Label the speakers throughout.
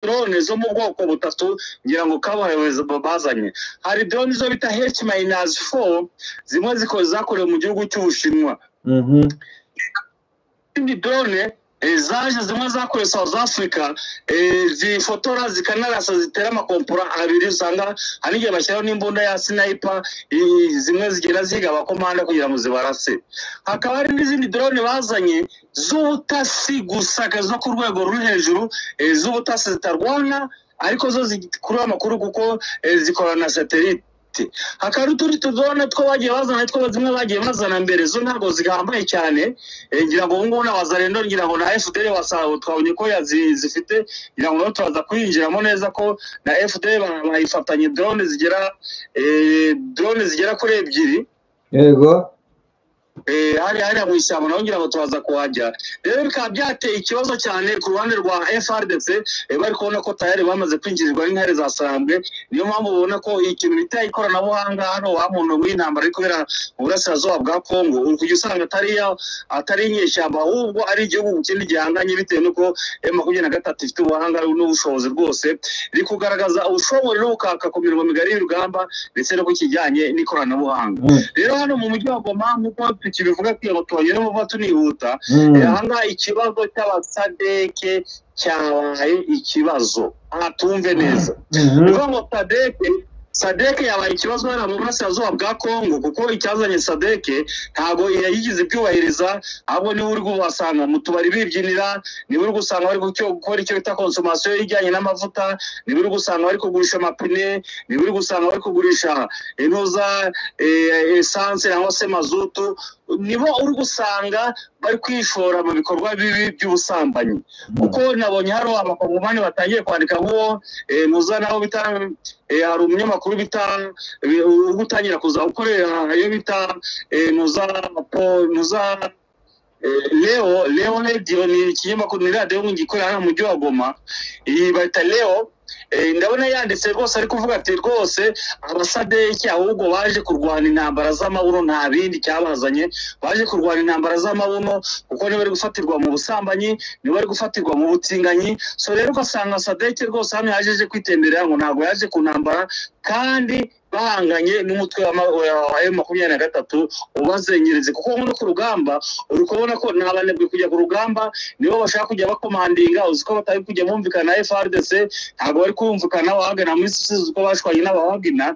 Speaker 1: drone zo mu bwoko butatu ngira ngo kabayobozi bazanye hari drone zo bita h minus four zimwe zakorewe mu gihugu cy'ubushinwa izindi drone zaje zimwe zakorewe south africa zifotora zikanarasa zitera amakompora abiri usanga hari igihe bashyiraho n'imbunda ya sniper zimwe zigenda ziga abakomanda kugira ngo zibarase hakaba hari n'izindi drone bazanye z'ubutasi gusa zo ku rwego ruri hejuru z'ubutasi zitarwana ariko zo zikurura amakuru kuko zikorana na satelite hakaba hari utundi tudorone two bagiye bazana two zimwe bagiye bazana mbere zo ntabwo zihambaye cyane ngira ngo ubungubu na wazarendo ngira ngo na fdr wasabo twabonye ko zifite ngira ngo rero turaza kuyinjiramo neza ko na fdr bayifatanye drone zigera drone zigera kuri ebyiri
Speaker 2: yego
Speaker 1: hariya hariya mu ishyamba naho ngira ngo turaza kuhajya rero bikaba byateye ikibazo cyane ku ruhande rwa frdc bari kubona ko tayari bamaze kwinjirirwa n'intare zasambwe niyo mpamvu ubona ko ikintu bita ikoranabuhanga hano wa muntu w'intambara ari kubera mu burasirazuba bwa kongo uri kujya usanga atari inyeshyamba ahubwo ari igihugu kindi gihanganye bitewe n'uko makumyabiri na gatatu ifite ubuhanga n'ubushobozi rwose riri kugaragaza ubushobori n'ubukaka ku mirimo migari y'urugamba ndetse no ku kijyanye n'ikoranabuhanga rero hano mu mujyi wa goma nk'uko tukibivuga kugira ngo tubagere mu vuba tunihuta ahangaha ikibazo cy'abasadeke cyabaye ikibazo aha tumve neza kuko ngo sadeke sadeke yabaye ikibazo hariya mu burasirazuba bwa kongo kuko icyazanye sadeke ntabwo yayigize ibyubahiriza ahubwo niwe uri kuhasanga mu tubari bibyinira niwe uri gusanga bari gukora icyo bita konsomasiyo ijyanye n'amavuta niwe uri gusanga bari kugurisha amapine niwe uri gusanga bari kugurisha intuza esanse cyangwa se mazutu nibo uri gusanga bari kwishora mu bikorwa bibi by'ubusambanyi kuko nabonye hari abakongomani batangiye kwandika nk'uwo muza naho bita hari umunyamakuru bita utangira kuza ukorera iyo bita muza muza leo leo radiyo ni ikinyamakuru ni radiyo gikorera hano mu mujyi wa goma iyi bayita leo ndabona yanditse rwose ari kuvuga ati rwose abasadeki ahubwo baje kurwana intambara z'amabuno nta bindi cyabazanye baje kurwana intambara z'amabuno kuko niba bari gufatirwa mu busambanyi niba bari gufatirwa mu butinganyi so rero ugasanga sadeki rwose hano yajeje kwitemberera ngo ntabwo yaje ku ntambara kandi bahanganye n'umutwe wa emu makumyabiri na gatatu ubazengireze kuko nk'uno ku rugamba uri kubona ko ni abanebwe kujya ku rugamba nibo bashaka kujya bakomandinga uzi ko batari kujya bumvikana na frdc ntabwo bari kumvikana wahagana muri sisi uko bashwanye n'abahagana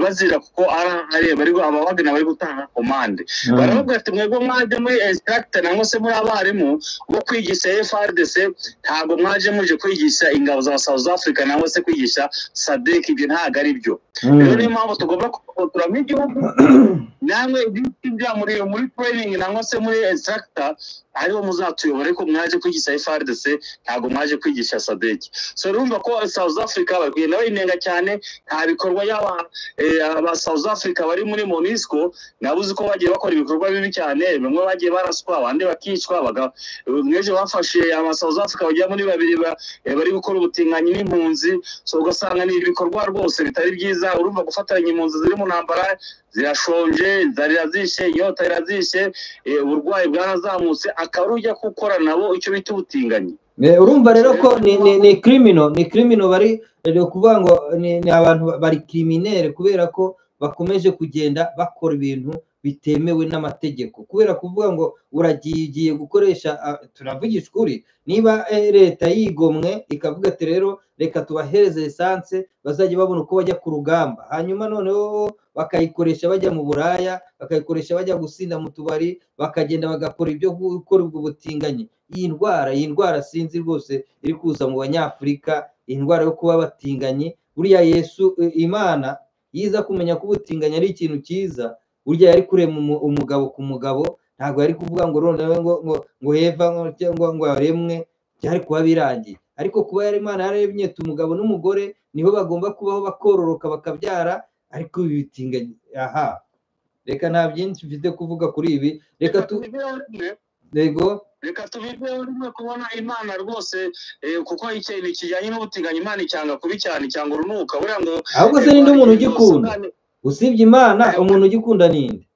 Speaker 1: bazira kuko ari abahagana bari gutanga komande baravuga ati mwebwe mwaje muri esitaragita nangwa se muri abarimu bo kwigisha frdc ntabwo mwaje muje kwigisha ingabo za south africa nangwa se kwigisha sadek ibyo ntabwo ari byo rero niyo mpamvu tugomba kubatura nk'igihugu namwe ibyo muri muri tureyiningi nangwa se muri esitaragita aribo muzatuyobora ariko mwaje kwigisha frdc ntabwo mwaje kwigisha sadeki so urumva ko south africa bari kugenda bayinenga cyane nta bikorwa yaba aba south africa bari muri monisco nabo uzi ko bagiye bakora ibikorwa bibi cyane bamwe bagiye baraswa abandi bakicwa mw'ejo bafashe aba south africa bagera muri babiri bari gukora ubutinganyi n'impunzi so ugasanga ni ibikorwa rwose bitari byiza urumva gufatanya impunzi ziri mu ntambara zirashonje inzara irazishe inyota irazishe uburwayi bwarazamutse akaba ujya gukora nabo icyo bita ubutinganyi
Speaker 2: urumva rero ko ni kirimino ni kirimino bari kuvuga ngo ni abantu bari kiriminere kubera ko bakomeje kugenda bakora ibintu bitemewe n'amategeko kubera kuvuga ngo uragiye ugiye gukoresha turavugisha ukuri niba leta yigomwe ikavuga ati rero reka tubahereze esanse bazajya babona uko bajya ku rugamba hanyuma noneho bakayikoresha bajya mu buraya bakayikoresha bajya gusinda mu tubari bakagenda bagakora ibyo gukora ubwo butinganyi iyi ndwara iyi ndwara sinzi rwose iri kuza mu banyafurika iyi ndwara yo kuba batinganyi buriya yesu imana yiza kumenya ko ubutinganyi ari ikintu cyiza burya yari kurema umugabo ku mugabo ntabwo yari kuvuga ngo noneho ngo ngo ngo heva cyangwa ngo haremwe byari kuba birangiye ariko kuba yari imana yaremye umugabo n'umugore nibo bagomba kubaho bakororoka bakabyara ariko ibi bitinganye aha reka nta byinshi mfite kuvuga kuri ibi reka tu
Speaker 1: yego reka tubiveho rimwe kubona imana rwose kuko ikintu kijyanye n'ubutinganyi imana icyanga kubi cyane cyangwa urunuka buriya ngo
Speaker 2: ahubwo se n'indi muntu ugikunda usibye imana umuntu ugikunda ni inde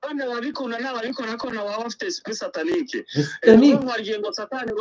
Speaker 1: abana babikunda ntababikora ko nawe waba ufite sipuri satanike
Speaker 2: satanike
Speaker 1: ngo satani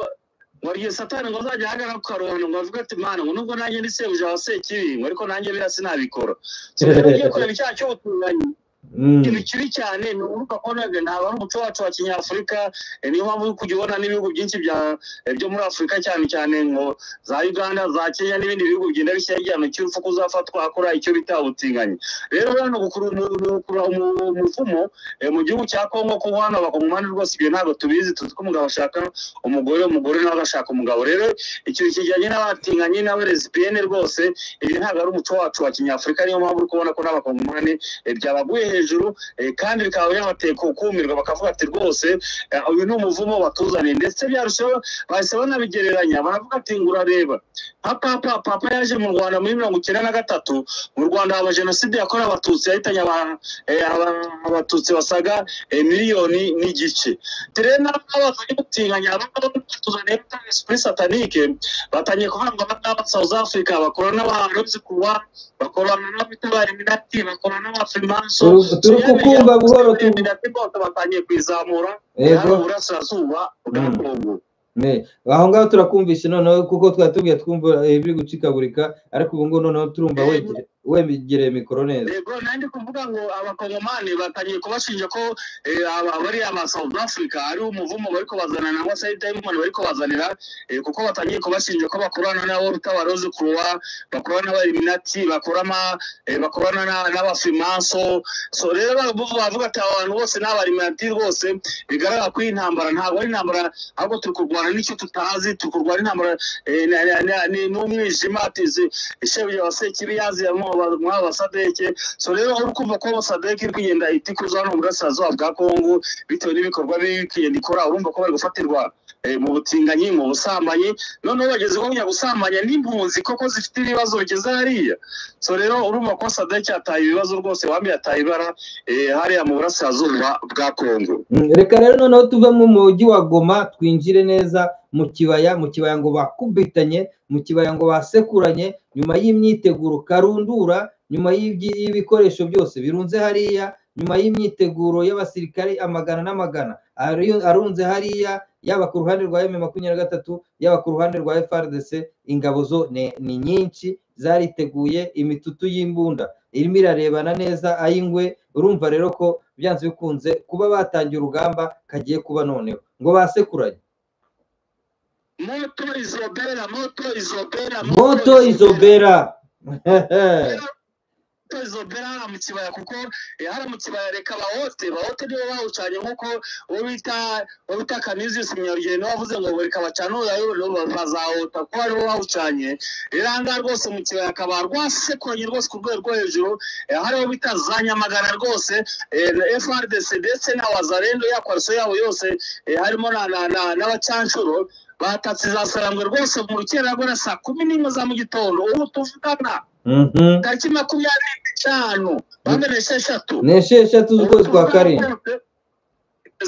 Speaker 1: wabwiye satani ngo azajya ahagana ku karubanda ngo avuge ati mana ngo nubwo nanjye ndi sebuja wa sekibi ngo ariko nanjye biriya sinabikora so rero ugiye kureba icyaha cy'ubuturanyi ikintu kibi cyane ni ukuvuga ko ntabwo ntabwo ari umuco wacu wa kinyafurika eh, niyo mpamvu uri kujya ubona n'ibihugu byinshi bya- eh, byo muri afurika cyane cyane ngo za uganda za kenya n'ibindi bihugu bigenda bishyira igihano cy'urupfu ko uzafatwa akora icyo bita ubutinganyi rero hano gukura umu- gukura umu- umuvumo eh, mu gihugu cya kongo ko hano abakongomani rwose ibyo ntabwo tubizi tuzi ko umugabo ashaka umugore umugore nawe agashaka umugabo rero ikintu kijyanye n'abatinganyi n'abarezibiyene rwose ibi ntabwo ari umuco wacu wa kinyafurika niyo mpamvu uri kubona ko n'abakongomani eh, byabaguye hejuru eh, kandi bikaba byabateye kukumirwa bakavuga ati rwose eh, uyu ni umuvumo batuzaniye ndetse byarushaho bahise banabigereranya baravuga ati ngo urareba nka papa papa yaje mu rwanda muri mirongo icyenda na gatatu mu rwanda haba jenoside yakorewe abatutsi yahitanye aba- eh, aba- abatutsi basaga eh, miliyoni n'igice rero n'abaza gutinganya abatuzaniye esprit satanique batangiye kuvangwa n'aba south africa bakora n'abaharuzi kuwa bakorana n'abitabara iminati bakorana n'abafrimanso
Speaker 2: turi kukumva buhoro turi
Speaker 1: iminati bose batangiye kwizamura
Speaker 2: Yego.
Speaker 1: hano mu burasirazuba bwa
Speaker 2: Mm.
Speaker 1: kongo
Speaker 2: Ne, aho ngaho turakumvise noneho kuko twari tubwiye twumva eh, biri gucikagurika ariko ubu ngubu noneho turumva
Speaker 1: Eh,
Speaker 2: wegere- wegereye mikoro neza
Speaker 1: yego nandi kuvuga ngo abakongomani batangiye kubashinja ko bari aba south africa ari umuvumo bariko bazana nangwa se dayimoni bariko bazanira eh, kuko batangiye kubashinja ko bakorana nabo rutabarozi kuruwa bakorana n'abariminati bakorana eh, bakorana na- n'abafrimanso so rero bavuga bavuga ati abantu bose ni abariminati rwose bigaragara ko iyi ntambara ntabwo ari intambara ahubwo turi kurwana n'icyo tutazi turi kurwana intambara eh, na- na- na- ni- n'umwijima tizi ishabiye abasekibi yaziyemo muri abasadeke so rero uri kumva ko abasadeke iri kugenda itikuza hano mu burasirazuba bwa kongo bitewe n'ibikorwa biri kugenda ikora urumva ko bari gufatirwa eh, mu butinganyi mu busambanyi noneho bageze ko kujya gusambanya n'impunzi koko zifite ibibazo bigeze hariya so rero urumva ko sadeke yataye ibibazo rwose wambi yataye ibara eh, hariya mu burasirazuba bwa kongo
Speaker 2: Mm, reka rero noneho tuve mu mujyi wa goma twinjire neza mu kibaya mu kibaya ngo bakubitanye mu kibaya ngo basekuranye nyuma y'imyiteguro karundura nyuma y'ibyi- y'ibikoresho byose birunze hariya nyuma y'imyiteguro y'abasirikare amagana n'amagana ari- arunze hariya yaba ku ruhande rwa emu makumyabiri na gatatu yaba ku ruhande rwa FRDC ingabo zo ni ni nyinshi zariteguye imitutu y'imbunda irimo irarebana neza ay'ingwe urumva rero ko byanze bikunze kuba batangiye urugamba kagiye kuba noneho ngo basekuranye
Speaker 1: moto izobera moto izobera
Speaker 2: moto izobera
Speaker 1: moto izobera hano mu kibaya kuko eh, hano mu kibaya reka abahote bahote nibo bawucanye nk'uko uwo bita uwo bita kanizisi munyarugendo wavuze ngo reka bacanura bazahota kuko aribo bawucanye rero aha ngaha rwose mu kibaya akaba rwasekuranye rwose ku rwego rwo hejuru eh, hariho bita za nyamagana rwose eh, na frdc ndetse na wazarendo ya kwarso yabo yose eh, harimo na- na- na- n'abacanshuro batatse za sarangwe rwose mu rukerera rwa saa kumi n'imwe za mu gitondo ubu tuvugana
Speaker 2: Mhm.
Speaker 1: tariki makumyabiri n'eshanu bangana esheshatu
Speaker 2: ni esheshatu z'ukwezi kwa karindwi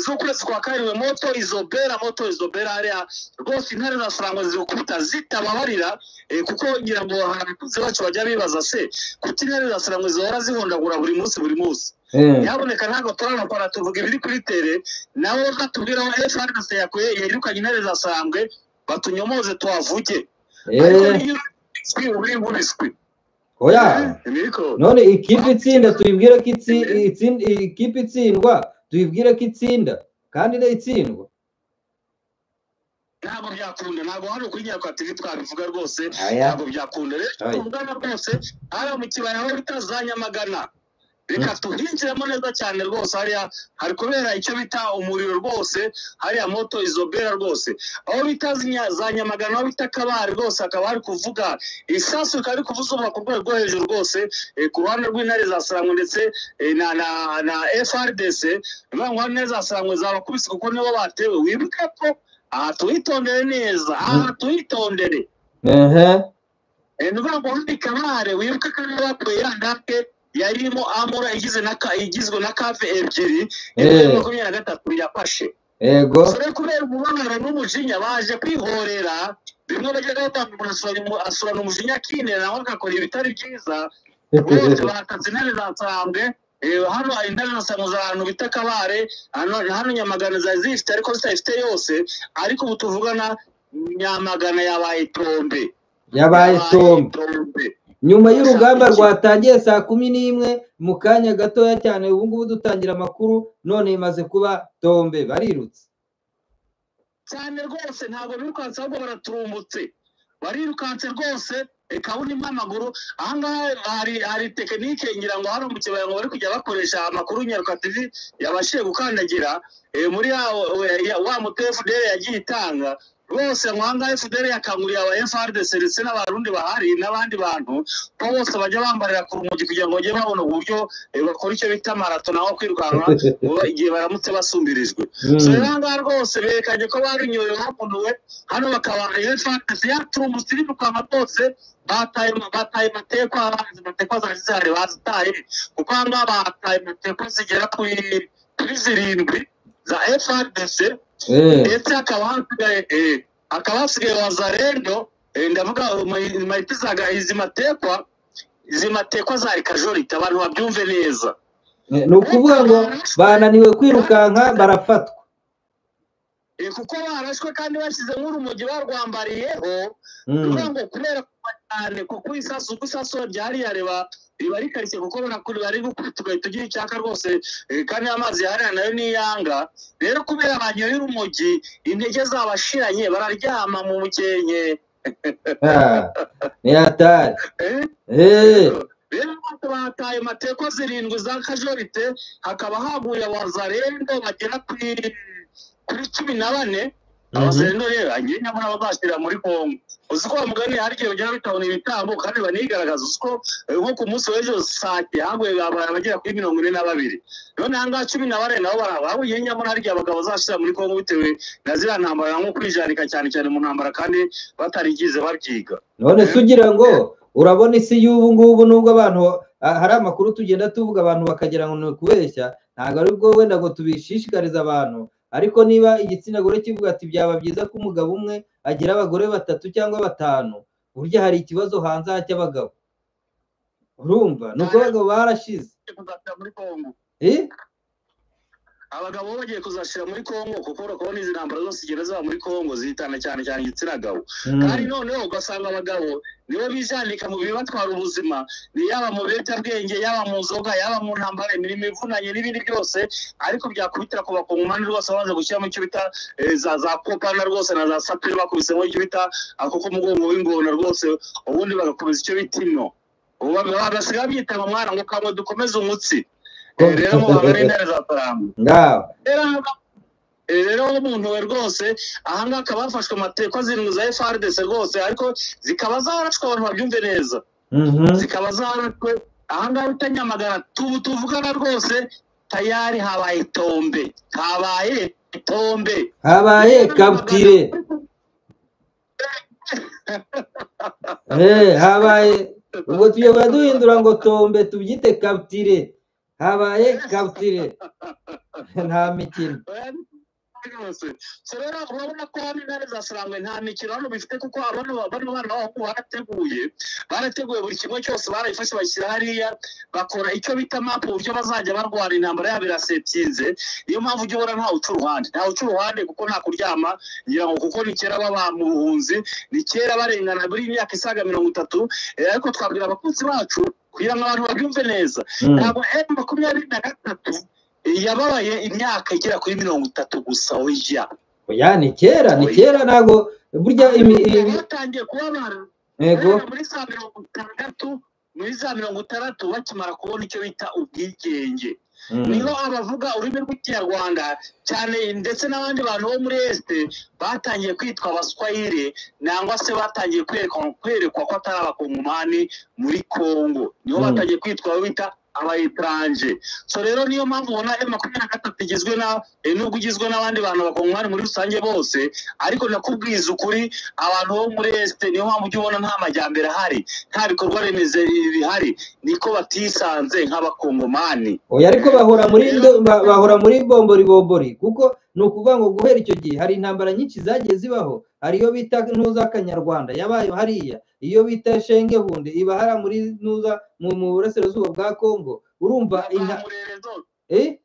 Speaker 1: z'ukwezi kwa karindwi moto izobera moto izobera hariya rwose intare za sarangwa zikubita zitababarira eh, kuko ngira ngo hari abakunzi bacu bajya bibaza se kuko intare za sarangwa zihora zihondagura buri munsi buri munsi
Speaker 2: Eh,
Speaker 1: nyaboneka ntabwo turabakora tuvuga ibiri kuri tere nawe uzatubwira aho frdc yakuye yirukanye intare za sarangwe batunyomoze tuhavuge ariko
Speaker 2: eh,
Speaker 1: niyo uriswi uba uriswi
Speaker 2: oya
Speaker 1: niko
Speaker 2: none ikipe itsinda tuyibwire ko itsi- itsin- ikipe itsindwa tuyibwire ko itsinda kandi ni itsindwa
Speaker 1: ntabwo byakunda ntabwo hano kuri nyakatiri twabivuga rwose
Speaker 2: aya
Speaker 1: ntabwo byakunda rero
Speaker 2: Aye.
Speaker 1: tuvugana rwose hariya mu kibaya aho bita za nyamagana reka tuhinjiremo neza cyane rwose hariya hari kubera icyo bita umuriro rwose hariya moto izobera rwose aho bita zinya- za nyamagana aho bita kabare rwose hakaba hari kuvuga isasu rikaba riri kuvuza ku rwego rwo hejuru rwose eh, ku ruhande rw'intare za sarangwe ndetse eh, na na na frdc niyo mpamvu intare za sarangwe zabakubise kuko nibo batewe wibuke ko aha tuhitondere neza aha tuhitondere
Speaker 2: ehe
Speaker 1: Eh, ni ukuvuga ngo ndi kabare wibuke ko niba yapfuye ya ndake yarimo amura igizwe na ka igizwe na kave ebyiri
Speaker 2: Eh.
Speaker 1: ya makumyabiri na gatatu yafashe
Speaker 2: yego
Speaker 1: dore kubera umubabaro n'umujinya baje kwihorera bimwe bajyaga batambura asurana umujinya akinera nawe agakora ibitari byiza bose bakatse intare zasambwe hano hari intare zasambwe za ahantu bita kabare hano hano nyamagana zari zifite ariko zitayifite yose ariko ubu tuvugana nyamagana yabaye tombe
Speaker 2: yabaye sombe
Speaker 1: tombe
Speaker 2: nyuma y'urugamba rwatangiye saa kumi n'imwe mu kanya gatoya cyane ubu ngubu dutangira amakuru none imaze kuba tombe barirutse
Speaker 1: cyane rwose ntabwo birukanse ahubwo baraturumbutse barirukanse rwose reka burimo amaguru ahangaha hari hari tekinike ngira ngo hano mu kibaya ngo bari kujya bakoresha amakuru nyaruka tv yabashije gukandagira eh, muri ya we- ya- wa mutu fdr yagiye itanga rwose ngo ahangaha fdr yakanguriye aba frdc ndetse n'abarundi bahari n'abandi bantu ko bose bajya bambarira ku rumogi kugira ngo bajye babona uburyo eh, bakora icyo bita marato aho kwirukanka ngo igihe baramutse basumbirijwe so rero ahangaha rwose berekanye ko barinyoye bakunuwe hano bakaba efantasi yaturumbutse irirukanka rwose bataye bataye matekwa bazi matekwa za gisirare bazitaye kuko ahangaha bataye matekwa zigera kuri kuri zirindwi za efantasi
Speaker 2: Eh,
Speaker 1: ndetse hakaba hasigaye eh, hakaba hasigaye wazarendo eh, ndavuga mayi- mayitizaga izi matekwa izi matekwa zari kajorita abantu babyumve neza
Speaker 2: eh, ni ukuvuga ngo bananiwe kwirukanka barafatwa
Speaker 1: Eh, kuko barashwe kandi bashyizemo urumogi barwambariyeho
Speaker 2: Mm,
Speaker 1: kugira ngo kubera kuba cyane kuko isasu uko isasu ryariya riba riba rikarishye kuko ubona ko riba riri gukubita ugahita ugira icyaka rwose eh, kandi amazi yahariya nayo ni iyanga rero kubera banyoye urumogi intege zabashiranye bararyama mu mukenke
Speaker 2: ah, ni hatari
Speaker 1: Eh,
Speaker 2: Eh,
Speaker 1: rero bose bataye mateko zirindwi za kajorite hakaba haguye abazarendo bagera kuri kuri cumi na bane
Speaker 2: mhm,
Speaker 1: abazarendo rero agiye nyamara bazashyira muri kongo uzi ko wa mugani hari igihe ugera bitabona ibitambo kandi banigaragaza uzi ko eh, nko ku munsi w'ejo sake haguye abantu bagera kuri mirongo ine na babiri none ahangaha cumi na bane nabo barabahuye nyamara hari igihe abagabo bazashyira muri kongo bitewe na ziriya ntambara nko kwijanika cyane cyane mu ntambara kandi batarigize babyiga
Speaker 2: none se ugira ngo urabona isi y'ubu ngubu nubwo abantu ah, hari amakuru tugenda tuvuga abantu bakagira ngo ni ukubeshya ntabwo ari bwo wenda ngo tubishishikarize abantu ariko niba igitsina gore kivuga ati byaba byiza ko umugabo umwe agira abagore batatu cyangwa batanu burya hari ikibazo hanze aha cy'abagabo urumva ni uko abagabo barashize
Speaker 1: kuzashyira muri kongo
Speaker 2: Eh?
Speaker 1: abagabo bo bagiye kuzashyira muri kongo kuko urabona izi ntambara zose zigenda zaba muri kongo zihitana cyane cyane igitsina gabo kandi
Speaker 2: Mm.
Speaker 1: noneho ugasanga abagabo nibo bijanika mu bibatwara ubuzima ni yaba mu biyobyabwenge yaba mu nzoga yaba mu ntambara imirimo ivunanye n'ibindi byose ariko byakubitira ku bakongomani rwose bamaze gushyiramo icyo bita eh, za za kopana rwose na za sapire bakubisemo icyo bita ako k'umugongo w'ingona rwose ubundi bagakubisa icyo bita ino Ubu baba- bagasiga byita ngo mwana ngo kamwe dukomeze umutsi Eh, rero mu bagore intare za taramba
Speaker 2: ngaho
Speaker 1: rero aha- eh, rero umuntu we rwose ahangaha akaba hafashwe amategeko zirindwi za FRDC rwose ariko zikaba zarashwe abantu babyumve neza
Speaker 2: Mhm.
Speaker 1: zikaba zarashwe ahangaha utanyamagana tubu tuvugana rwose tayari habaye tombe habaye tombe
Speaker 2: habaye kabutire Eh, habaye ubwo tuyobora duhindura ngo tombe tubyite kabutire habaye kabutire nta mikino
Speaker 1: rwose so rero urabona ko hano intare zasarangwe nta mikino hano bifite kuko abana bano bana bahungu barateguye barateguye buri kimwe cyose barayifashe bashyira hariya bakora icyo bita mapu uburyo bazajya barwana intambara yabo irasetinze niyo mpamvu ujya ubona ntawe uca uruhande ntawe uca uruhande kuko nta kuryama ngira ngo kuko ni kera baba mu buhunzi ni kera barengana muri iyi myaka isaga mirongo itatu eh, ariko twabwira abakunzi bacu kugira ngo abantu babyumve neza
Speaker 2: Mm.
Speaker 1: ntabwo emu makumyabiri na gatatu yababaye imyaka igera kuri mirongo itatu gusa oya
Speaker 2: oya ni kera ni kera ntabwo burya imi- imi-
Speaker 1: batangiye kubabara
Speaker 2: yego
Speaker 1: guhera muri za mirongo itandatu muri za mirongo itandatu bakimara kubona icyo bita ubwigenge
Speaker 2: Mm.
Speaker 1: niho abavuga ururimi rw'ikinyarwanda cyane ndetse n'abandi bantu bo muri esite batangiye kwitwa abaswayire nangwa se batangiye kwerekwa kwerekwa ko atari abakongomani muri kongo niho
Speaker 2: Mm.
Speaker 1: batangiye kwitwa abo bita abayetaranje so rero niyo mpamvu ubona m makumyabiri na gatatu igizwe na eh, nubwo igizwe n'abandi bantu bakongomani muri rusange bose ariko nakubwiza ukuri abantu bo muri esite niyo mpamvu ujya ubona nta majyambere ahari nta bikorwa remezo bihari niko batisanze nk'abakongomani
Speaker 2: oya ariko bahora muri ndo- ba- bahora muri bombori bombori kuko ni ukuvuga ngo guhera icyo gihe hari intambara nyinshi zagiye zibaho hari iyo bita ntuza kanyarwanda yabaye hariya iyo bita shengehunde iba hara muri ntuza mu mu burasirazuba bwa kongo urumva inta
Speaker 1: Bamurere zose.
Speaker 2: eh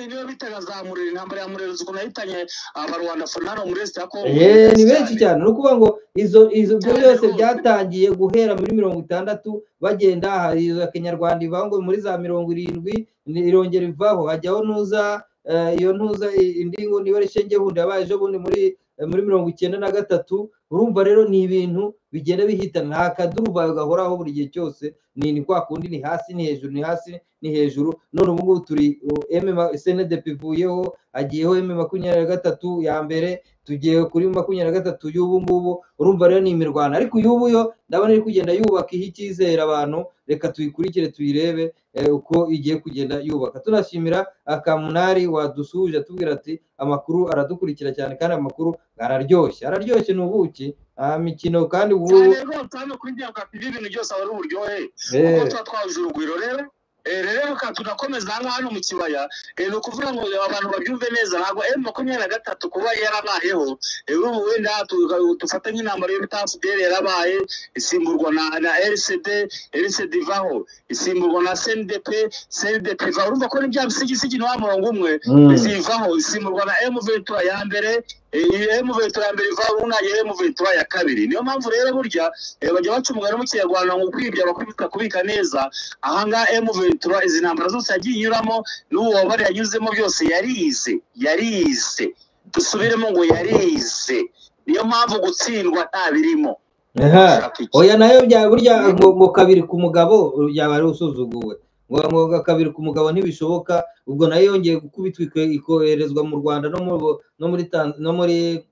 Speaker 1: niyo bitaga za mureri intambara ya mureri ukuntu yahitanye abarwanda furunano muri esita ya kongo
Speaker 2: Eh, ni benshi cyane ni ukuvuga ngo izo izo ibyo byose byatangiye guhera muri mirongo itandatu bagenda hari izo kinyarwanda iva ngo muri za mirongo irindwi ni- irongera ivaho hajyaho ntuza eh, iyo ntuza i- indi ngo niba ari shenge bundi yabaye ejo bundi muri eh, muri mirongo icyenda na gatatu urumva rero ni ibintu bigenda bihitana nta kaduruvayo gahoraho buri gihe cyose ni ni kwa kundi ni hasi ni hejuru ni hasi ni hejuru none ubu ngubu turi eme senedepi ivuyeho hagiyeho eme makumyabiri na gatatu ya mbere tugiye kuri makumyabiri na gatatu y'ubu ngubu urumva rero ni imirwano ariko iy'ubu yo ndabona iri kugenda yubaka ihe icyizere abantu reka tuyikurikire tuyirebe eh, uko igiye kugenda yubaka tunashimira ah, kamunari wadusuhuje atubwira ati amakuru aradukurikira cyane kandi amakuru araryoshye araryoshye ni ubuki ah, mikino kandi ubu
Speaker 1: cyane rwose hano kuri ndiyango ibi bintu byose aba ari uburyohe kuko
Speaker 2: eh,
Speaker 1: tuba twabuze urugwiro rero eh, rero reka tugakomeza hano hano mu kibaya Eh, ni ukuvuga ngo abantu babyumve neza ntabwo emu makumyabiri na gatatu kuba yarabayeho eh, ubu wenda tu- dufatanye intambara yo bita fpr yarabaye isimburwa na na rcd rcd ivaho isimburwa na cndp cndp ivaho urumva ko ni bya bisigisigi ni wa murongo umwe
Speaker 2: mm,
Speaker 1: zivaho isimburwa na emu ventura ya mbere iyi emu ventura ya mbere ivaho ubu nayo emu ventura ya kabiri niyo mpamvu rero burya eh, bajya baca umugani mu kinyarwanda ngo kwibya bakubika kubika neza ahangaha emu ventura izi ntambara zose yagiye inyuramo n'uwo wabari yanyuzemo byose yarize yarize dusubiremo ngo yarize niyo mpamvu gutsindwa nta birimo
Speaker 2: aha.
Speaker 1: Shaka iki?
Speaker 2: oya nayo bya burya ngo, ngo kabiri ku mugabo byaba ari usuzuguwe ngo, ngo ngo kabiri ku mugabo ntibishoboka ubwo nayo yongeye gukubitwa iko- ikoherezwa mu rwanda no muri no muri Tan- no muri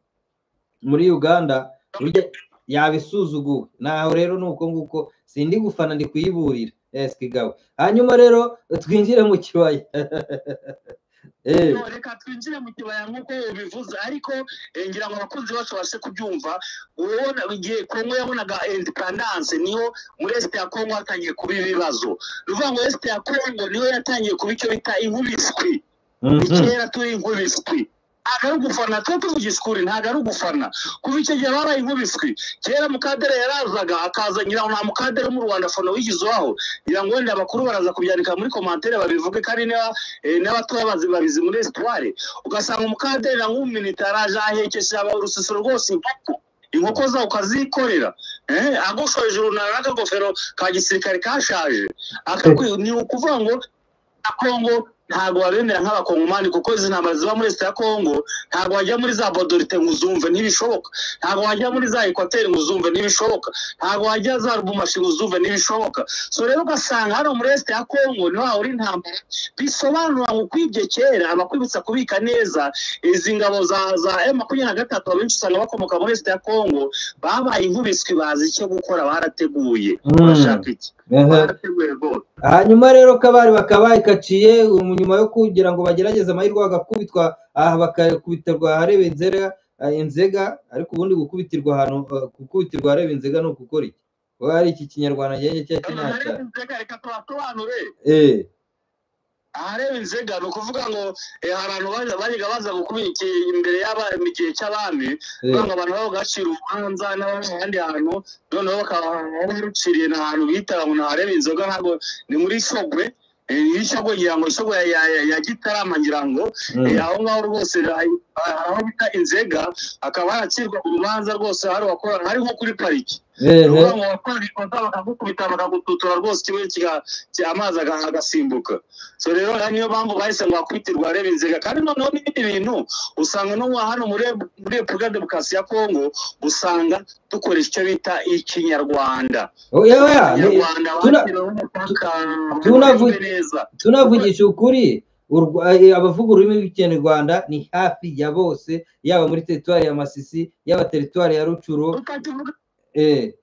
Speaker 2: muri uganda burya yabisuzuguwe naho rero ni uko nguko sindi gufana ndi kuyiburira yes kigawe hanyuma rero twinjire mu kibaya eh
Speaker 1: No, reka twinjire mu kibaya nk'uko ubivuze ariko eh, ngira ngo abakunzi bacu babashe kubyumva ubona igihe kongo yabonaga independance niho muri esite ya kongo hatangiye kuba ibibazo ni ukuvuga ngo esite ya kongo niho yatangiye kuba icyo bita inkubiswi ni
Speaker 2: mhm,
Speaker 1: kera turi inkubiswi ntabwo ari ugufana twe tuvuga isukuri ntabwo ari ugufana kuva icyo gihe babaye inkubiswi kera mukadere yarazaga akaza nyirango nta mukadere wo mu rwanda fano wigeze ubaho ngira ngo wenda abakuru baraza kubyandika muri komantere babivuge kandi niba eh, n'abatoya bazi babizi muri esitware ugasanga umukadere na nk'umuminita yaraje ahekesheje aba urusisiro rwose inkoko inkoko zawe ukazikorera eh, agusho hejuru na n'akagofero ka gisirikare kashaje Akakwi- ni ukuvuga ngo ya kongo ntabwo babemera nk'abakongomani kuko izi ntambara ziba muri esita ya kongo ntabwo wajya muri za bodorite ngo uzumve ntibishoboka ntabwo wajya muri za ekwateri ngo uzumve ntibishoboka ntabwo wajya za rubumashi ngo uzumve ntibishoboka so rero ugasanga hano muri esita ya kongo niho hahora intambara bisobanura ngo kwibye kera abakwibutsa kubika neza izi ngabo za za emu makumyabiri na gatatu abenshi usanga bakomoka muri esita ya kongo babaye inkubiswi bazi icyo gukora barateguye
Speaker 2: Mm.
Speaker 1: bashaka iki
Speaker 2: aha.
Speaker 1: barateguye rwose
Speaker 2: hanyuma rero kabari bakaba ikaciye mu nyuma yo kugira ngo bagerageze amahirwe bagakubitwa aha bakakubitirwa ahareba inzera eh, inzega ariko ubundi gukubitirwa ahantu eh, gukubitirwa ahareba inzega ni ukukora iki kuba hari iki kinyarwanda ngenge cya
Speaker 1: ahareba
Speaker 2: kinyaca
Speaker 1: inzega reka tubasobanure
Speaker 2: eh
Speaker 1: ahareba inzega ni ukuvuga ngo eh, hari abantu baza- bajyaga baza gukubika imbere y'aba mu gihe cy'abami
Speaker 2: eh
Speaker 1: banga abantu babo gacira urubanza n'ahandi hantu noneho bakaba baruciriye n'ahantu bita ngo nahareba inzoga ntabwo ni muri shogwe Eh, iyi shogwe ngira ngo shogwe ya, ya, ya gitarama ngira ngo Eh,
Speaker 2: mm,
Speaker 1: aho ngaho rwose aho aho bita inzega hakaba haracirwa urubanza rwose hari uwakorana hari nko kuri pariki
Speaker 2: eh,
Speaker 1: ni
Speaker 2: eh,
Speaker 1: ukuvuga ngo wakora ibikorwa bakagukubita bakagututura rwose kimwe kiga- ki- amazi aga- agasimbuka so rero aha niyo mpamvu bahise ngo hakubitirwa areba inzega kandi noneho n'ibindi bintu usanga no hano muri muri repubulika ya demokarasi ya kongo usanga dukoresha icyo bita ikinyarwanda
Speaker 2: oya oya ni-
Speaker 1: ikinyarwanda
Speaker 2: tuna-
Speaker 1: bakiriho umupaka
Speaker 2: tunavu-
Speaker 1: bimeze neza
Speaker 2: tunavugisha ukuri urwa- eh, abavuga ururimi rw'ikinyarwanda ni hafi ya bose yaba muri teritwari ya masisi yaba teritwari ya rucuro
Speaker 1: Tutakivuga-
Speaker 2: eh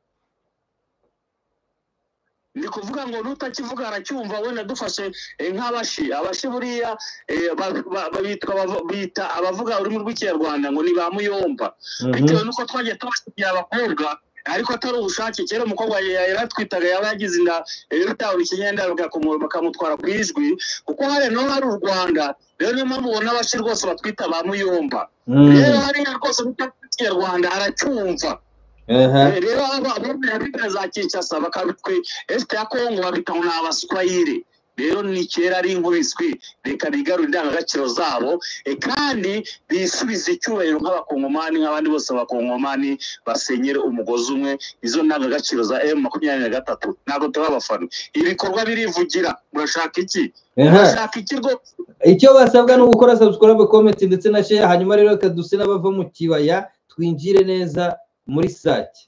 Speaker 1: ni ukuvuga ngo n'utakivuga aracyumva wenda dufashe eh, nk'abashi abashi buriya eh, ba- ba- ba- bitwa abavo- bita abavuga ururimi rw'ikinyarwanda ngo ni ba muyomba
Speaker 2: mhm,
Speaker 1: bitewe n'uko twagiye tubasigira abakobwa ariko atari ubushake kera umukobwa ya- yaratwitaga yaba yagize inda bitahura ikinyenda bakakumu- bakamutwara ku ijwi kuko hariya naho hari u rwanda rero niyo mpamvu ubona abashi rwose batwita ba muyomba
Speaker 2: mm,
Speaker 1: rero hariya rwose utavuga ikinyarwanda aracyumva
Speaker 2: aha,
Speaker 1: Eh, rero aba- abamwe ya bita za kinshasa bakabitwe esite ya kongo babita ngo ni abaswayire rero ni kera ari inkubiswi reka bigarure indangagaciro zabo e, kandi bisubize icyubahiro nk'abakongomani nk'abandi bose abakongomani basenyere umugozi umwe izo ndangagaciro za emu makumyabiri na gatatu ntabwo tuba abafana ibikorwa birivugira murashaka iki murashaka iki rwose
Speaker 2: icyo basabwa ni ugukora subscribe comment ndetse na share hanyuma rero reka duse n'abava mu kibaya twinjire neza muri sake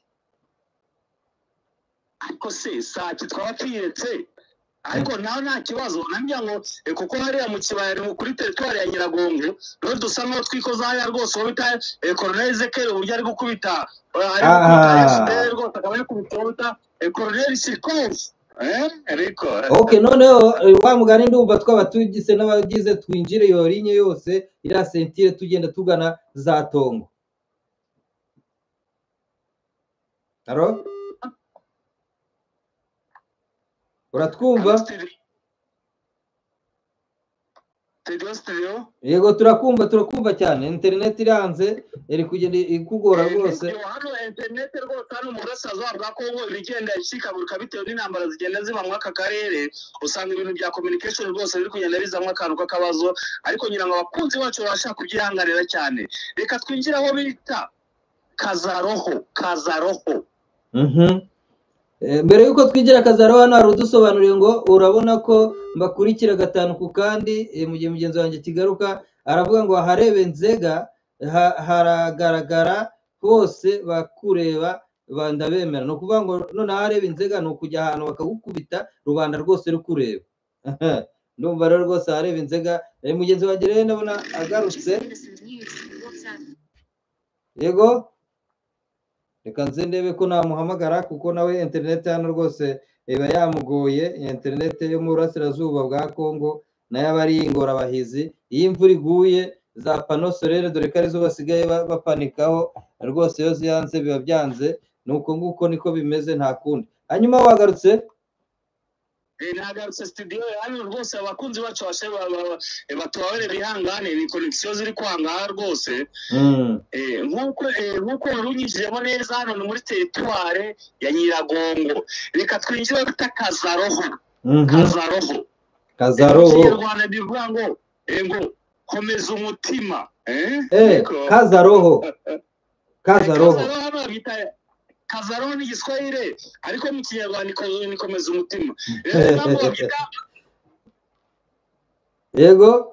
Speaker 1: ariko se sake twaba tuyiretse ariko nawe nta kibazo nambwira ngo eh, kuko hariya mu kibaya ni kuri teritwari ya nyiragongo rero dusa nk'aho twikoza hariya rwose uwo bita eh, koroneli zekeri uburyo ari gukubita eh, ari
Speaker 2: Ah.
Speaker 1: gukubita FDL rwose akaba ari kubita uwo bita eh, koroneli sikovu ariko
Speaker 2: okay noneho eh, wa mugani ndumva twaba tugize n'abagize twinjire iyo linye yose iriya sentire tugenda tugana za tongo haro uratwumva
Speaker 1: studio studio
Speaker 2: yego turakumva turakumva cyane interineti iranze iri kugenda ikugora rwose
Speaker 1: Eh, hano interinete rwose hano mu burasirazuba bwa kongo ibigenda ishikagurika bitewe n'intambara zigenda ziba muri aka karere usanga ibintu bya communication rwose biri kugenda bizamo akantu k'akabazo ariko ngira ngo abakunzi bacu babasha kubyihanganira cyane reka twinjire aho bita kazaroho kazaroho
Speaker 2: Mhm. Eh, mbere y'uko twigira akazaro hano hari udusobanuriye ngo urabona ko mbakurikira gatanu ku kandi eh, mu gihe mugenzi wanjye kigaruka aravuga ngo aharebe nzega ha- haragaragara bose bakureba banda bemera ni ukuvuga ngo none ahareba inzega ni ukujya ahantu bakagukubita rubanda rwose rukureba ndumva rero rwose ahareba inzega Eh, mugenzi wanjye rero ndabona agarutse yego reka nze ndebe ko namuhamagara kuko nawe interineti hano rwose iba yamugoye interineti yo mu burasirazuba bwa congo nayo aba ari ingorabahizi iyo imvura iguye za pano solere dore ko arizo basigaye ba- bapanikaho rwose iyo ziyanze biba byanze ni uko nguko niko bimeze nta kundi hanyuma wagarutse
Speaker 1: Eh, nagarutse studio hano rwose abakunzi bacu bashe ba- ba- ba- eh, batubaberera ihangane ni connection ziri kwanga rwose Eh, nk'uko eh, nk'uko wari unyujijemo neza hano ni muri teritware ya nyiragongo reka twinjire bita kazaroho kazaroho
Speaker 2: kazaroho
Speaker 1: ikinyarwanda bivuga ngo eh, ngo komeza umutima eh?
Speaker 2: Eh,
Speaker 1: Ariko-
Speaker 2: kazaroho
Speaker 1: Eh,
Speaker 2: kazaroho
Speaker 1: hano babita kazaroho ni igiswahire ariko mu kinyarwanda ni ko- ni komeza umutima rero impamvu babyita
Speaker 2: yego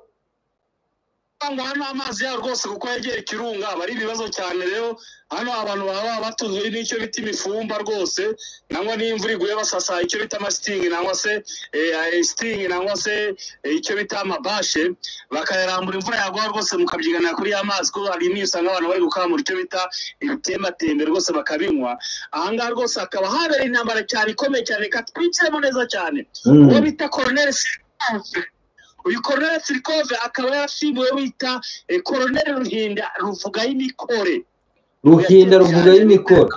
Speaker 1: ngo hano amazi yaho rwose kuko yegera ikirunga aba ari ibibazo cyane rero hano abantu baba batunzwe n'icyo bita imifumba rwose nangwa n'imvura iguye basasa icyo bita amasitingi nangwa se eh, sitingi nangwa se eh, icyo bita amabashe bakayarambura imvura yagwa rwose mukabyiganira kuri ya mazi kuko hari imwe usanga abantu bari gukamura icyo bita ibitembatembe rwose bakabinywa ahangaha rwose hakaba habera intambara cyane ikomeye cyane reka twinjiremo neza cyane
Speaker 2: Mm.
Speaker 1: uwo bita koroneri sirikove uyu koroneri sirikove akaba yarasimburiwe bita eh, koroneri ruhinda ruvugayo imikore
Speaker 2: ruhinda ruvuga y'imikoro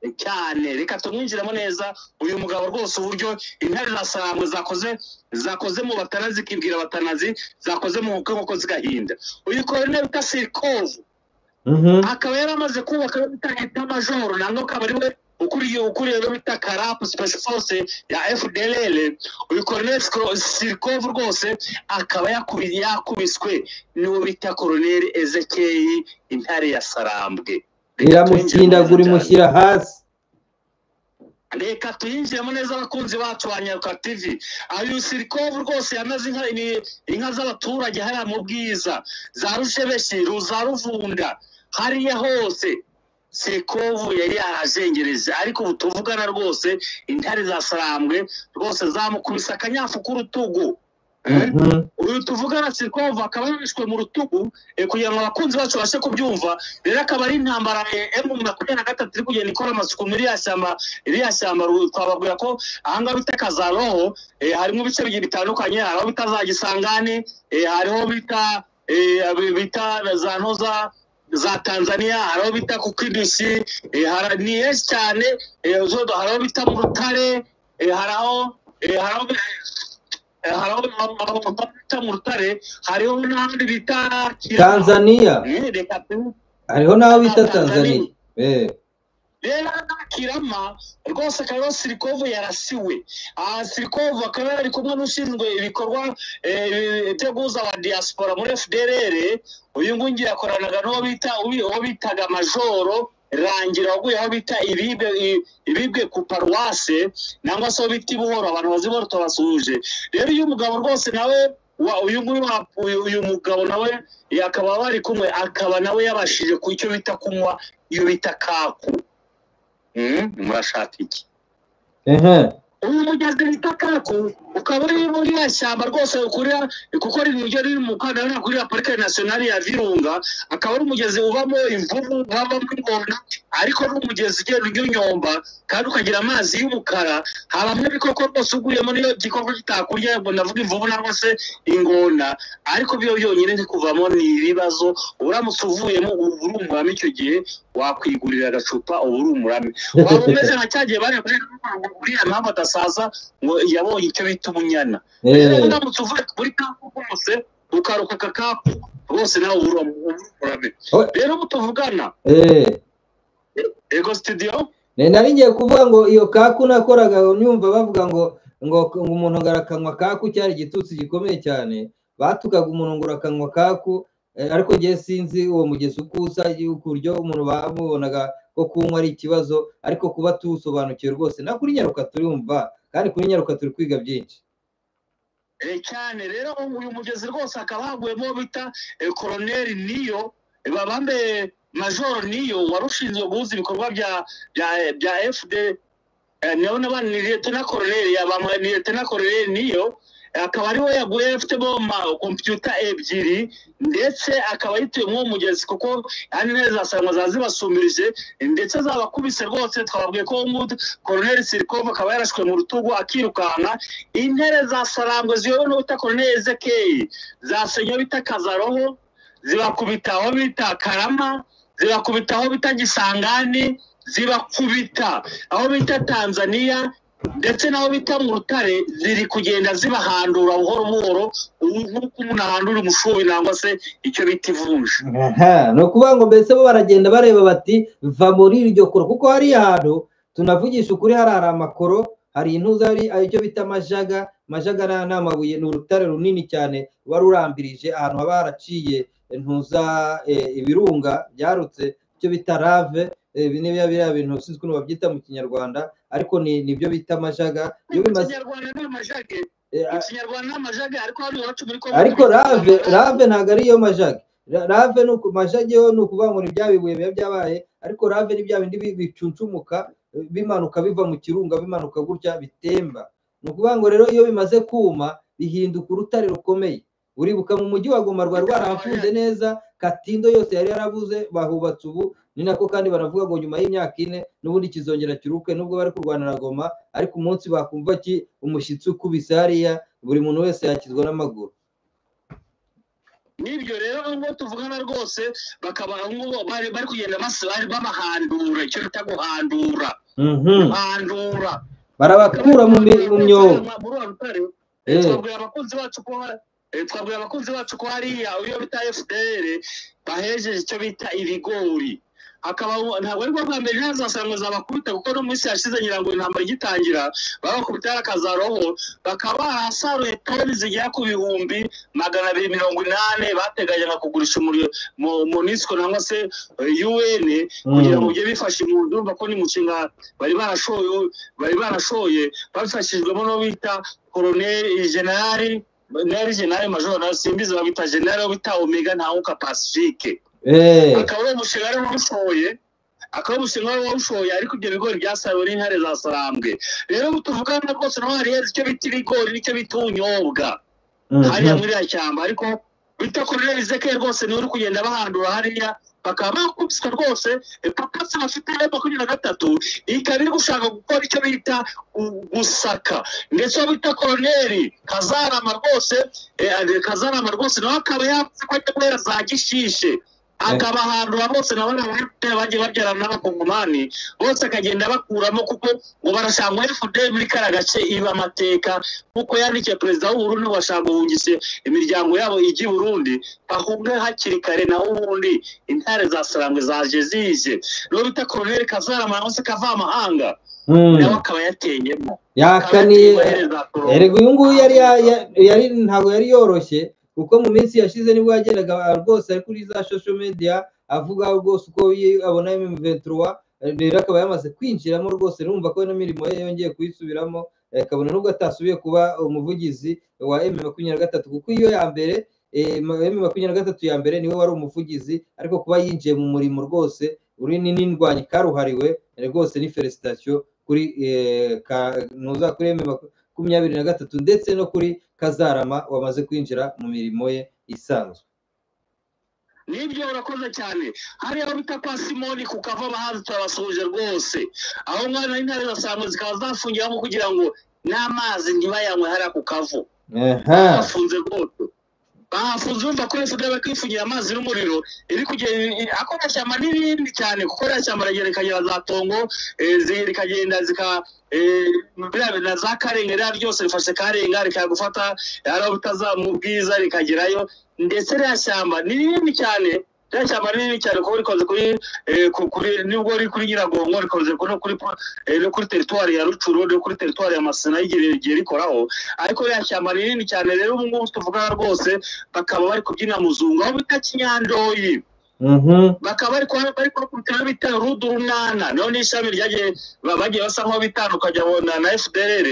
Speaker 1: eh, cyane reka tumwinjiremo neza uyu mugabo rwose uburyo intare za sambwe zakoze zakoze mu batanazi zikibwira abatanazi zakoze mu nkoko inkoko zigahinda uyu koroneri bita sirikove
Speaker 2: Mhm.
Speaker 1: akaba yari amaze kubaka ayo bita leta majoro nangwa akaba ari we ukuriye ukuriye ayo bita karapu special force ya fdlr uyu koroneri sirikovu rwose akaba yakubi- yakubiswe n'uwo bita koroneri ezekeyi intare ya sarambwe
Speaker 2: iramutsindagura imushyira hasi
Speaker 1: reka tuyinjiremo neza abakunzi bacu ba nyaruka tv ayo sirikovu rwose yamaze inka, ni- inka z'abaturage hariya mu bwiza za rushebeshi ru- za ruvunda hariya hose sirikovu yari yarazengereje ariko ubu tuvugana rwose intare zasarambwe rwose zamukubise akanyafu k'urutugu Eh?
Speaker 2: Mhm.
Speaker 1: uyu tuvugana sirikovu akaba yarishwe mu rutugu eh, kugira ngo abakunzi bacu babashe kubyumva rero akaba ari intambara emu makumyabiri na gatatu iri kugenda ikora amasuku muri iriya shyamba iriya shyamba ru- twababwira ko ahangaha bita kazaroho eh, harimo ibice bigiye bitandukanye hari aho bita za gisangani eh, hariho bita eh, abi- bita za ntoza za tanzania hari aho bita ku kidusi eh, hara- ni henshi cyane eh, zo- hari aho bita mu rutare eh, hari aho eh, hari aho eh, hari aho bita mu rutare hariho n'ahandi bita Kirara.
Speaker 2: tanzania
Speaker 1: Eh, reka tu-
Speaker 2: hariho n'aho bita
Speaker 1: Tanzania.
Speaker 2: tanzania Eh,
Speaker 1: rero kirama rwose akaba sirikovu yarasiwe aha sirikovu akaba yari kumwe n'ushinzwe ibikorwa biteguza wa diaspora muri fdrr uyu nguyu ngiye yakoranaga n'uwo bita uwo bitaga majoro rangira waguye aho bita ibibwe ibibwe ku paruwase nangwa se aho bita ibuhoro abantu bazi buhoro tubasuhuje rero uyu mugabo rwose nawe uyu nguyu uyu mugabo nawe akaba bari kumwe akaba nawe yabashije ku icyo bita kunywa iyo bita kaku murashaka iki uyu mugezi bita kaku ukaba uri muri ya shyamba rwose ukurira kuko riri riri mu kanama kuri ya parike nasiyonari ya virunga akaba ari umugezi ubamo imvubu nk'abamo ingona ariko ni umugezi ugenda unyonyomba kandi ukagira amazi y'umukara habamo ibikoko rwose uguyemo niyo gikoko kitakurya ngo ndavuga imvubu cyangwa se ingona ariko byo byonyine ntikuvamo ni ibibazo uramutse uvuyemo uba uri umurama icyo gihe wakwigurira agacupa uba uri umurame waba umeze nka cya gihe bari uriya mpamvu adasaza ngo yabonye icyo bita umunyana rero uramutse uvuye muri kapu rwose ukaruka aka kapu rwose nawe uba uri umurame rero mutuvugana ego sitidiyo
Speaker 2: nari ngiye kuvuga ngo iyo kaku nakoraga nyumva bavuga ngo ngo umuntu ngo arakanywa kaku cyari igitutsi gikomeye cyane batukaga umuntu ngo urakanywa kaku ariko ngewe sinzi uwo mugezi uko usa uburyo umuntu bamubonaga ko kunywa ari ikibazo ariko kuba tuwusobanukiwe rwose na kuri nyaruka turumva kandi kuri nyaruka turi kwiga byinshi
Speaker 1: cyane rero uyu mugezi rwose hakaba haguyemo bita koroneri niyo babambe majoro niyo wari ushinzwe guhuza ibikorwa bya bya fd niyo ni leta na koroneri ni leta na koroneri niyo akaba ariwe yaguye afitemo kompiyuta ebyiri ndetse akaba yituyemo uwo mugezi kuko hano intebe za sangwa ziba zibasumirije ndetse zabakubise rwose twababwiye ko ngubu koroneri sirikova akaba yarashwe mu rutugu akirukanka intebe za sarangwe ziyobowe n'uwita koroneri ezekeyi za senyo bita kazaroho zibakubita aho bita karama zibakubita aho bita gisangani zibakubita aho bita tanzania ndetse n'aho bita mu rutare ziri kugenda zibahandura buhoro buhoro nk'uko umuntu ahandura umushubi nangwa se icyo bita ivunja
Speaker 2: ni ukuvuga ngo mbese bo baragenda bareba bati va muri iryo koro kuko hari ahantu tunavugisha ukuri hari hari amakoro hari intuza hari icyo bita amajaga amajaga ni amabuye ni urutare runini cyane ruba rurambirije ahantu haba haraciye intuza ibirunga byarutse icyo bita rave ibi ni biriya bintu usizwe ukuntu babyita mu kinyarwanda ariko ni nibyo bita amajaga
Speaker 1: iyo bimaze ikinyarwanda ni amajage ikinyarwanda ni amajage ariko hano iwacu muri kongo
Speaker 2: ariko rave rave ntabwo ariyo majage rave ni majage yo ni ukuvuga ngo ni bya bibuye biba byabaye ariko rave ni bya bindi bicuncumuka bimanuka biva mu kirunga bimanuka gutya bitemba ni ukuvuga ngo rero iyo bimaze kuma bihinduka urutare rukomeye uribuka mu mujyi wa goma rwari rwarahafunze neza katindo yose yari yarabuze bahubatse ubu ni nako kandi baravuga ngo nyuma y'imyaka ine n'ubundi kizongera kiruke nubwo bari kurwanira goma ariko umunsi bakumva ki umushyitsi ukubise hariya buri muntu wese yakizwa n'amaguru
Speaker 1: n'ibyo rero ngo tuvugana rwose bakaba bari kugenda bari babahandura icyo bita guhandura guhandura
Speaker 2: barabakura mu myobo
Speaker 1: twabwira abakunzi bacu ko twabwira abakunzi bacu ko hariya iyo bita fdr bahejeje icyo bita ibigori akaba ntabwo ariko bwa mbere ntazasanga zabakubita kuko no munsi yashize ngira ngo intambara igitangira babakubita akazaroho bakaba barasaruye toni zigera ku bihumbi magana abiri mirongo inani bateganyaga kugurisha munisiko cyangwa se un kugira ngo ujye bifashe mu ndumva ko ni mu nshinga bari barashoye bari barashoye babifashijwemo no bita koroneri generali nari generali majoro nawe simbizi babita generali wo bita omega ntawuka pacifique akaba ari umushinga wari wawushoye akaba umushinga wari wawushoye ariko ibyo bigori byasaruwe n'intare za sarambwe rero tuvugana rwose naho hari heza icyo bita ibigori n'icyo bita ubunyobwa hariya muri iriya shyamba ariko bita koroneri zeke rwose niwe uri kugenda bahandura hariya bakaba bakubiswe rwose pakasi bafite makumyabiri na gatatu ikaba iri gushaka gukora icyo bita gusaka ndetse uwo bita koroneri kazarama rwose kazarama rwose nawe akaba yavuze ko ajya guhera za gishishe akaba ahandura bose na bariya baraperi bagiye babyarana n'abakongomani bose akagenda bakuramo kuko ngo barasanga fpr muri kariya gace iba amateka kuko yandikiye perezida w'uburundi ngo ashaka guhungisha imiryango yabo ijya i burundi bahunge hakiri kare naho ubundi intare za sarangwe zaje zije rero bita koroneri kazarama nawe se kavamahanga nawe akaba yateyemo
Speaker 2: yakaniye erega uyu nguyu yari ya- ya- yari ntabwo yari yoroshye kuko mu minsi yashize nibwo yagendaga ah, rwose ari kuri za social media avuga rwose uko yi- abona M23 eh, rero akaba yamaze kwinjiramo rwose urumva ko n'imirimo ye yongeye kuyisubiramo eh, kabone nubwo atasubiye kuba umuvugizi wa M makumyabiri na gatatu kuko iyo ya mbere eh, ma- M makumyabiri na gatatu ya mbere niwe wari umuvugizi ariko kuba yinjiye mu murimo rwose uri n'indwanyi karuhariwe eh, rwose ni felicitation kuri eh, kanuza kuri M makumyabiri na gatatu ndetse no kuri kazarama wamaze kwinjira mu mirimo ye isanzwe
Speaker 1: nibyo urakoze cyane hariya aho bita kwa simoni ku kava abahanzi turabasuhuje rwose aho umwana w'intare zasanga zikaba zafungiramo kugira ngo n'amazi ntibayanywe hariya ku kavu
Speaker 2: aha
Speaker 1: bafunze rwose bahafunze urumva ko efuperi bari kwifungira amazi n'umuriro iri kugenda ako gashyamba ni rinini cyane kuko iriya shyamba iragenda rikagera za tongo eh, zi- rikagenda zika eh, biriya na za karenga ririya ryose rifashe karenga rikajya gufata ari bitaza mu bwiza rikagerayo ndetse ririya shyamba ni rinini cyane ririya shyamba ni rinini cyane kuko rikoze kuri eh, ku- kuri nubwo riri kuri nyiragongo rikoze ku- no kuri po- eh, no kuri teritwari ya rucuru no kuri teritwari ya masina y'igihe rigiye rikoraho ariko ririya shyamba ni rinini cyane rero ubu ngubu tuvuga rwose bakaba bari kubyina muzungu aho bita kinyandoyi
Speaker 2: mhm
Speaker 1: bakaba bari kuba bari kubikora bita rudurunana naho ni ishami ryagiye ba- bagiye basa nk'aho bitandukanye abo na na FDLR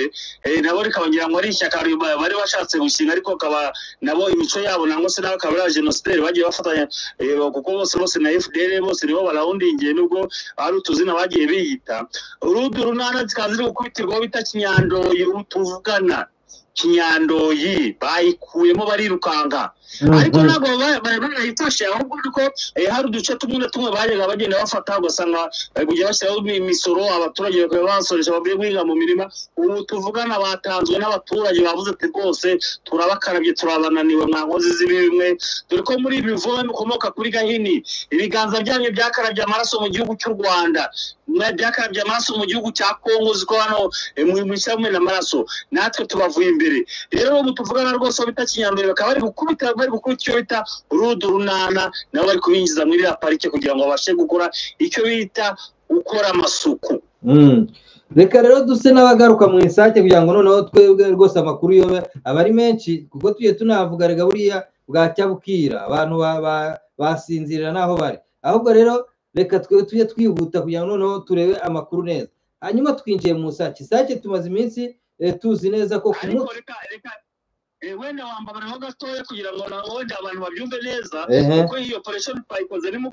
Speaker 1: eh, nabo rikabagira ngo ari ishyaka riba- bari bashatse gushinga ariko akaba nabo imico yabo nangwa se nabo akaba ari genocide bagiye bafatanya eh, kuko bose bose na FDLR bose nibo barahundingiye nubwo ari utuzina bagiye biyita rudurunana zikaba ziri gukubitirwaho bita kinyandoyi ubu tuvugana kinyandoyi bayikuyemo barirukanka ariko
Speaker 2: mhm.
Speaker 1: ntabwo bari barayifashe ahubwo ni ko eh, hari uduce tumwe na tumwe bajyaga bagenda bafata ugasanga bari kujya bashyiraho imisoro abaturage bakaba basoresha bavuye guhinga mu mirima ubu tuvugana batanzwe n'abaturage bavuze ati rwose turabakarabye turabananiwe mwa nkozi z'ibimwe dore ko muri ibi bivuga bikomoka kuri gahini ibiganza byanyu byakarabye amaraso mu gihugu cy'u rwanda mwa- byakarabye amaraso mu gihugu cya kongo uzi ko hano eh, mu mishya mumena amaraso natwe tubavuye imbere rero ubu tuvugana rwose aho bita kinyambere bakaba bari gukubita bari gukubita icyo bita urudu runana nabo bari kubinjiza muri iriya parike kugira ngo babashe gukora icyo bita gukora amasuku
Speaker 2: Mm. reka rero duse n'abagaruka mu isake kugira ngo noneho twebwe rwose amakuru yo aba ari menshi kuko tugiye tunavuga rega buriya bwacya bukira abantu ba- ba- basinzirira n'aho bari ahubwo rero reka twebwe tujye twihuta kugira ngo noneho turebe amakuru neza hanyuma twinjiye mu isake isake tumaze iminsi eh, tuzi neza ko ku
Speaker 1: ariko
Speaker 2: munsi
Speaker 1: reka reka eh, wenda wambabaraho gatoya kugira ngo nawe wenda abantu babyumve neza
Speaker 2: Ehe.
Speaker 1: kuko iyi operation twayikoze ni mu